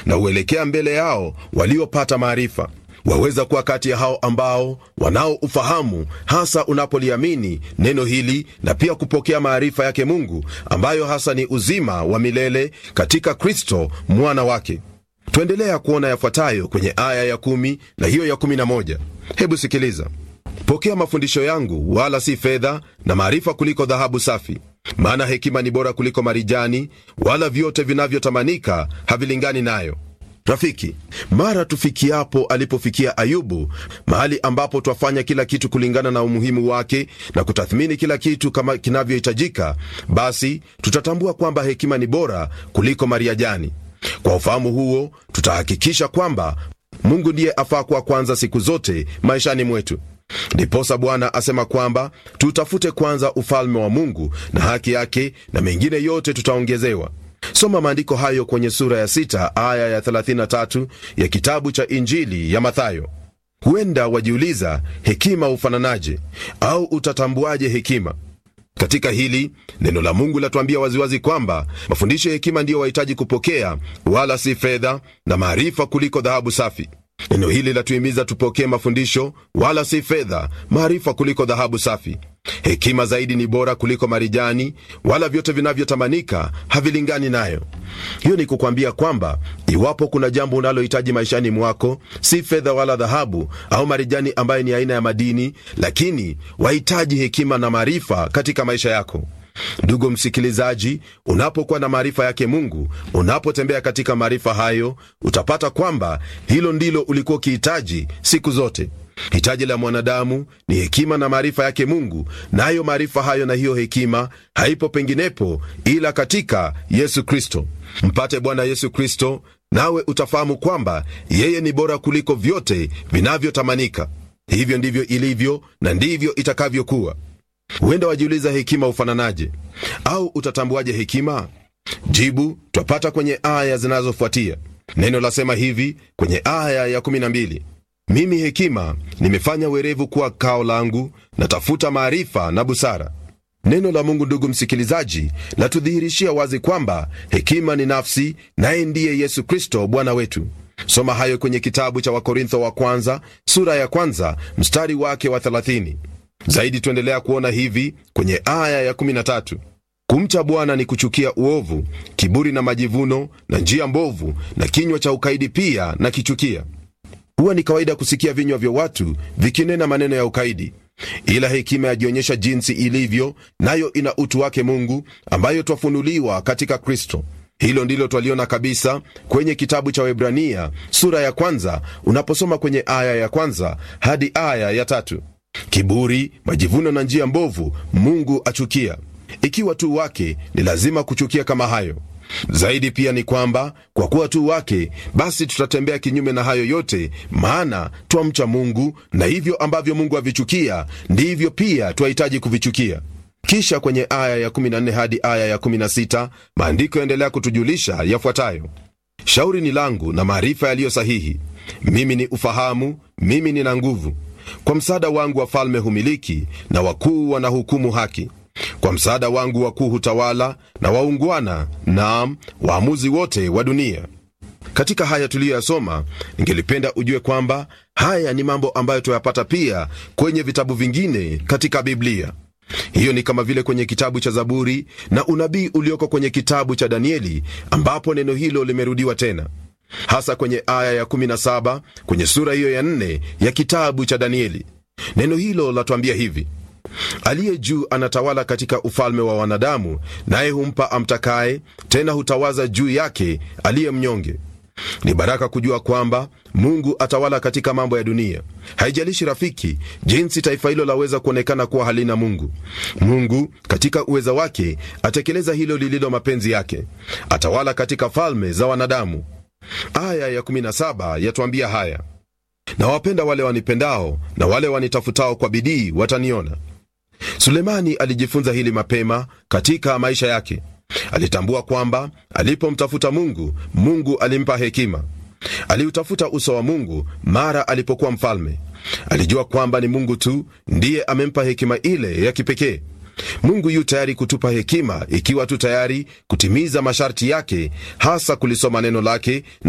na huelekea mbele yao waliopata maarifa. Waweza kuwa kati ya hao ambao wanao ufahamu, hasa unapoliamini neno hili na pia kupokea maarifa yake Mungu, ambayo hasa ni uzima wa milele katika Kristo mwana wake. Tuendelea kuona yafuatayo kwenye aya ya kumi na hiyo ya kumi na moja. Hebu sikiliza: pokea mafundisho yangu, wala si fedha na maarifa kuliko dhahabu safi, maana hekima ni bora kuliko marijani, wala vyote vinavyotamanika havilingani nayo. Rafiki, mara tufikiapo alipofikia Ayubu, mahali ambapo twafanya kila kitu kulingana na umuhimu wake na kutathmini kila kitu kama kinavyohitajika, basi tutatambua kwamba hekima ni bora kuliko mariajani. Kwa ufahamu huo, tutahakikisha kwamba Mungu ndiye afaa kuwa kwanza siku zote maishani mwetu. Ndiposa Bwana asema kwamba tutafute kwanza ufalme wa Mungu na haki yake, na mengine yote tutaongezewa. Soma maandiko hayo kwenye sura ya sita aya ya 33 ya kitabu cha Injili ya Mathayo. Huenda wajiuliza hekima hufananaje au utatambuaje hekima? Katika hili neno la Mungu latuambia waziwazi kwamba mafundisho ya hekima ndiyo wahitaji kupokea, wala si fedha na maarifa kuliko dhahabu safi. Neno hili latuhimiza tupokee mafundisho, wala si fedha, maarifa kuliko dhahabu safi. Hekima zaidi ni bora kuliko marijani, wala vyote vinavyotamanika havilingani nayo. Hiyo ni kukwambia kwamba iwapo kuna jambo unalohitaji maishani mwako, si fedha wala dhahabu au marijani ambayo ni aina ya madini, lakini wahitaji hekima na maarifa katika maisha yako. Ndugu msikilizaji, unapokuwa na maarifa yake Mungu, unapotembea katika maarifa hayo, utapata kwamba hilo ndilo ulikuwa ukihitaji siku zote. Hitaji la mwanadamu ni hekima na maarifa yake Mungu, nayo na maarifa hayo na hiyo hekima haipo penginepo ila katika Yesu Kristo. Mpate Bwana Yesu Kristo, nawe utafahamu kwamba yeye ni bora kuliko vyote vinavyotamanika. Hivyo ndivyo ilivyo na ndivyo itakavyokuwa. Huenda wajiuliza hekima hufananaje au utatambuaje hekima? Jibu twapata kwenye aya zinazofuatia. Neno lasema hivi kwenye aya ya 12: mimi hekima nimefanya werevu kuwa kao langu, natafuta maarifa na busara. Neno la Mungu, ndugu msikilizaji, latudhihirishia wazi kwamba hekima ni nafsi, naye ndiye Yesu Kristo Bwana wetu. Soma hayo kwenye kitabu cha Wakorintho wa kwanza sura ya kwanza mstari wake wa 30. Zaidi tuendelea kuona hivi kwenye aya ya 13: kumcha Bwana ni kuchukia uovu, kiburi na majivuno na njia mbovu, na kinywa cha ukaidi pia na kichukia. Huwa ni kawaida kusikia vinywa vya watu vikinena maneno ya ukaidi, ila hekima yajionyesha jinsi ilivyo, nayo ina utu wake Mungu, ambayo twafunuliwa katika Kristo. Hilo ndilo twaliona kabisa kwenye kitabu cha Waebrania sura ya kwanza, unaposoma kwenye aya ya kwanza hadi aya ya tatu. Kiburi, majivuno na njia mbovu Mungu achukia. Ikiwa tu wake, ni lazima kuchukia kama hayo. Zaidi pia ni kwamba kwa kuwa tu wake, basi tutatembea kinyume na hayo yote, maana twamcha Mungu, na hivyo ambavyo Mungu avichukia ndivyo pia twahitaji kuvichukia. Kisha kwenye aya ya 14 hadi aya ya 16 maandiko yaendelea kutujulisha yafuatayo: shauri ni langu na maarifa yaliyo sahihi, mimi ni ufahamu, mimi nina nguvu kwa msaada wangu wafalme humiliki na wakuu wanahukumu haki. Kwa msaada wangu wakuu hutawala na waungwana, naam, waamuzi wote wa dunia. Katika haya tuliyoyasoma, ningelipenda ujue kwamba haya ni mambo ambayo tuyapata pia kwenye vitabu vingine katika Biblia. Hiyo ni kama vile kwenye kitabu cha Zaburi na unabii ulioko kwenye kitabu cha Danieli, ambapo neno hilo limerudiwa tena hasa kwenye aya ya 17 kwenye sura hiyo ya 4 ya kitabu cha Danieli. Neno hilo latuambia hivi: aliye juu anatawala katika ufalme wa wanadamu, naye humpa amtakaye, tena hutawaza juu yake aliye mnyonge. Ni baraka kujua kwamba Mungu atawala katika mambo ya dunia. Haijalishi rafiki, jinsi taifa hilo laweza kuonekana kuwa halina Mungu. Mungu katika uweza wake atekeleza hilo lililo mapenzi yake, atawala katika falme za wanadamu. Aya ya 17 yatuambia haya: na wapenda wale wanipendao, na wale wanitafutao kwa bidii wataniona. Sulemani alijifunza hili mapema katika maisha yake. Alitambua kwamba alipomtafuta Mungu, Mungu alimpa hekima. Aliutafuta uso wa Mungu mara alipokuwa mfalme. Alijua kwamba ni Mungu tu ndiye amempa hekima ile ya kipekee. Mungu yu tayari kutupa hekima ikiwa tu tayari kutimiza masharti yake, hasa kulisoma neno lake